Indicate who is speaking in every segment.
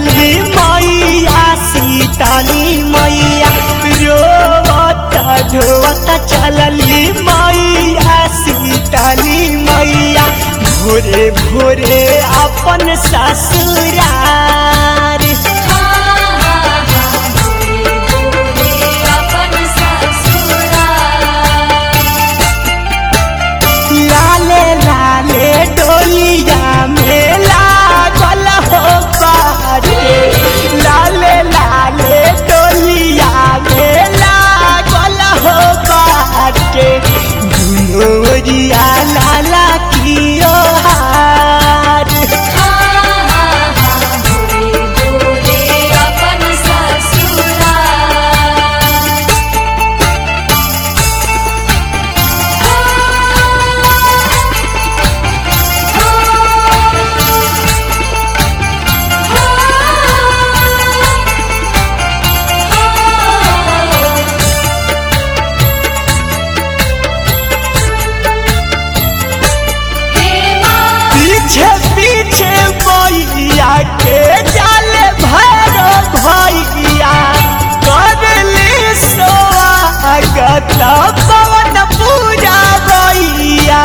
Speaker 1: चलली मैया सीताली मैया रोवत ढोवत चलली मैया सीताली मैया भोरे भोरे अपन ससुरार
Speaker 2: अपन ससुराल
Speaker 1: लाले लाले डोलिया में लागल हो बाजे लाले लाले डोलिया में लागल हो बाजे दुनोरिया लाला कियो हार
Speaker 2: अपन ससुराल
Speaker 1: पीछे पीछे मैया के जाले भैरो भैया करले स्वागत पवन पूजा भैया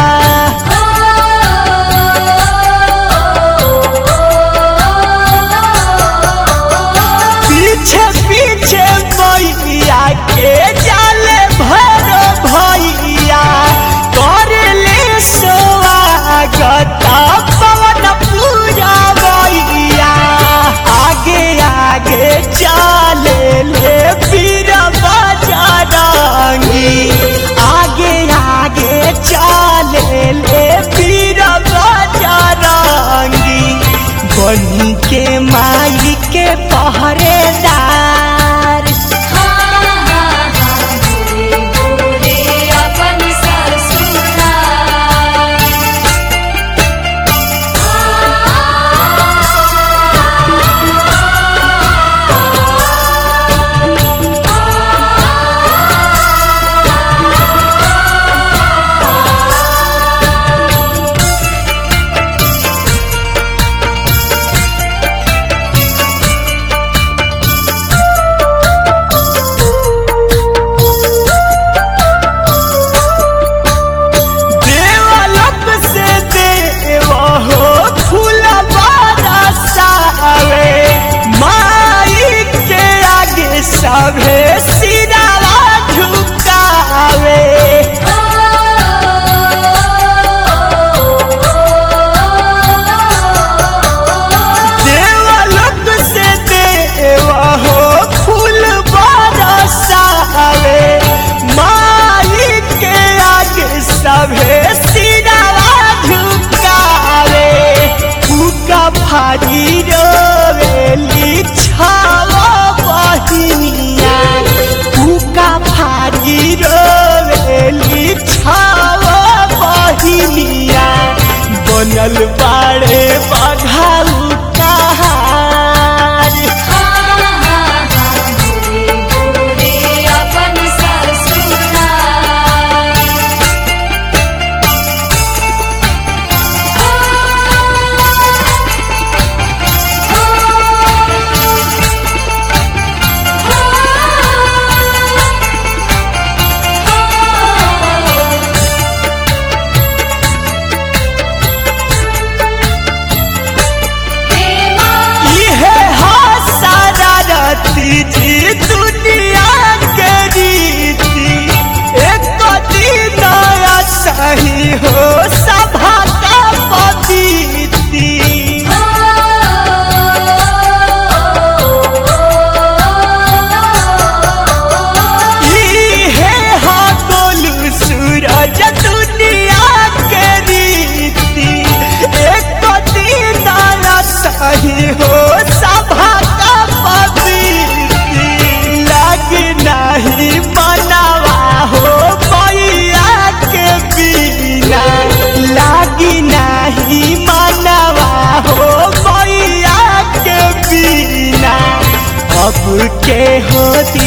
Speaker 1: पीछे पीछे मैया के जाले भैरो भैया करले स्वागत पवन पूजा भैया आगे आगे चले ले पीर बजरंगी आगे आगे चले ले पीर बजरंगी बनी के माई के पहरेदार
Speaker 2: अपन ससुराल
Speaker 1: देवलोक से देव हो फूल बरसावे माई के आगे सभे सिरावा झुकावे देवलोक से देव हो फूल बरसावे माई के आगे सभे सिरावा झुकावे उका भारी रोवेली छावा बहिनिया उका भारी रोवेली छावा बहिनिया बनल बाड़े बघाऊ कहार
Speaker 2: अपन ससुराल
Speaker 1: इहे हसरती जी दुनिया के रीति एक दिन सही हो सभा का पतिथि इहे हा गोलू सूरज दुनिया के रीति एक दिन सही हो सभा का पवित्र लग नहीं मनवा हो मैया के बिना लागी नहीं मनवा हो मैया के बिना अब के होती